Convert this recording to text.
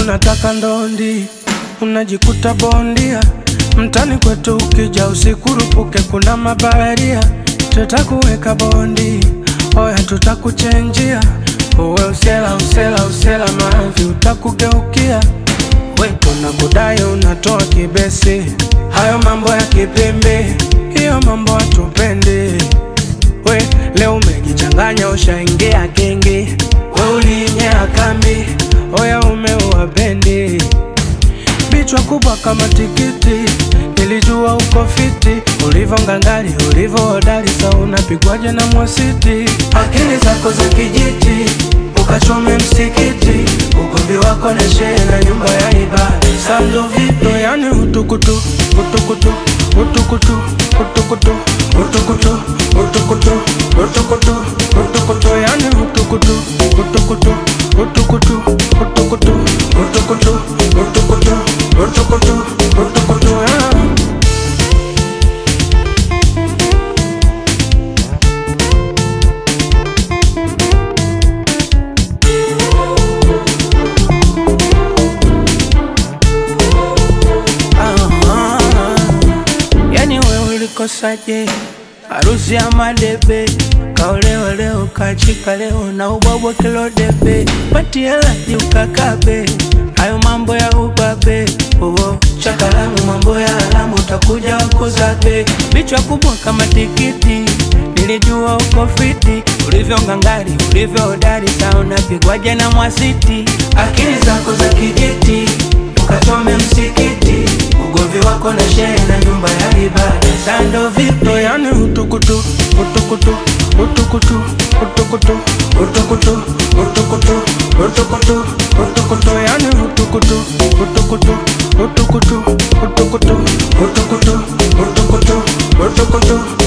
unataka ndondi, unajikuta bondia. Mtani kwetu ukija usikurupuke, kuna mabaharia, tutakuweka bondi, oya tutakuchenjia. Uwe usela usela usela, mavi utakugeukia. We tunakudai unatoa kibesi, hayo mambo ya kipimbi, hiyo mambo hatupendi. We leo umejichanganya, ushaingia gengi, we ulinyea kambi, oya umeua bendi bichwa kubwa kama tikiti, nilijua uko fiti, ulivyo ngangari, ulivyo hodari, sa unapigwaje na mwasiti, akili zako za kijiti, ukachome msikiti, ugomvi wako na shehe na nyumba ya ibada, sando vipo, yani utukutu, utukutu, utukutu, utukutu, utukutu, utukutu, utukutu, utukutu, yani utukutu, utukutu, utukutu, utukutu, utukutu, utukutu, utukutu, utukutu, yeah. Ah, yani we ulikosaje? Harusi ya madebe kaolewa leo kachika leo na ubwabwa kilo debe pati helaji ukakabe hayo mambo ya ubabe uo chakalamu mambo ya alamu utakuja wakuzabe bichwa kubwa kama tikiti nilijua uko fiti ulivyo ngangari ulivyo hodari sa unapigwaje na mwasiti akili zako za kijiti ukachome msikiti ugovi wako na shehe na nyumba ya ibada sando vipi Ndo yani utukutu, utukutu, utukutu, utukutu, utukutu, utukutu, utukutu, utukutu, yani utukutu, utukutu, utukutu, utukutu, utukutu, utukutu, utukutu,